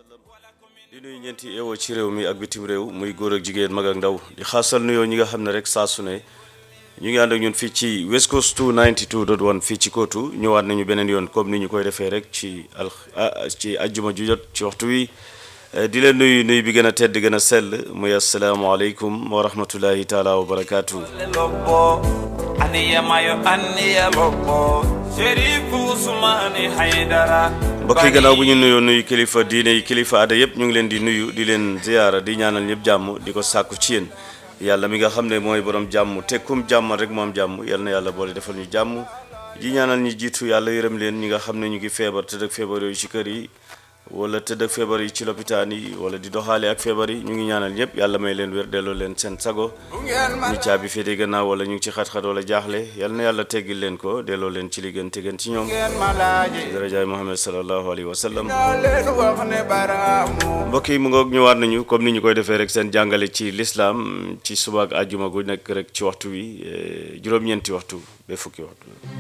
sallam di nuyu ñeenti eewoo ci réew mi ak bitim réew muy góor ak jigéen mag ak ndaw di xaasal nuyoo ñi nga xam ne rek saa su ne ñu ngi ànd ak ñun fii ci West Coast 292.1 fii ci Kootu ñëwaat nañu beneen yoon comme ni ñu koy defee rek ci al ci ajjuma ju jot ci waxtu wi di leen nuyu nuyu bi gën a tedd gën a sell muy asalaamaaleykum wa rahmatullahi taala wa barakaatu. lobbo aniyamayo aniya lobbo sherifu usmani haydara mbokk yi gannaaw bu ñu nuyoo nuyu kilifa diine yi kilifa aada yëpp ñu ngi leen di nuyu di leen ziyaara di ñaanal ñëpp jàmm di ko sàkku ci yéen yàlla mi nga xam ne mooy borom jàmm te kum jàmmal rek moom jàmm yal na yàlla boole defal ñu jàmm di ñaanal ñi jiitu yàlla yërëm leen ñi nga xam ne ñu ngi feebar tëdd ak feebar yooyu ci kër yi wala tëdd ak feebar yi ci lopitaan yi wala di doxaale ak feebar yi ñu ngi ñaanal ñëpp yàlla may leen wér delloo leen seen sago ñi caabi féete gannaaw wala ñu ngi ci xat-xat wala jaaxle yal na yàlla teggil leen ko delloo leen ci li gën te gën ci ñoom darajaay Muhammad sallallahu alayhi wa sallam leen wax ne baraamu mbokk yi mu ngoog ñëwaat nañu comme ni ñu koy defee rek seen jàngale ci lislaam ci suba ak àjjuma gu nekk rek ci waxtu wi juróom-ñeenti waxtu ba fukki waxtu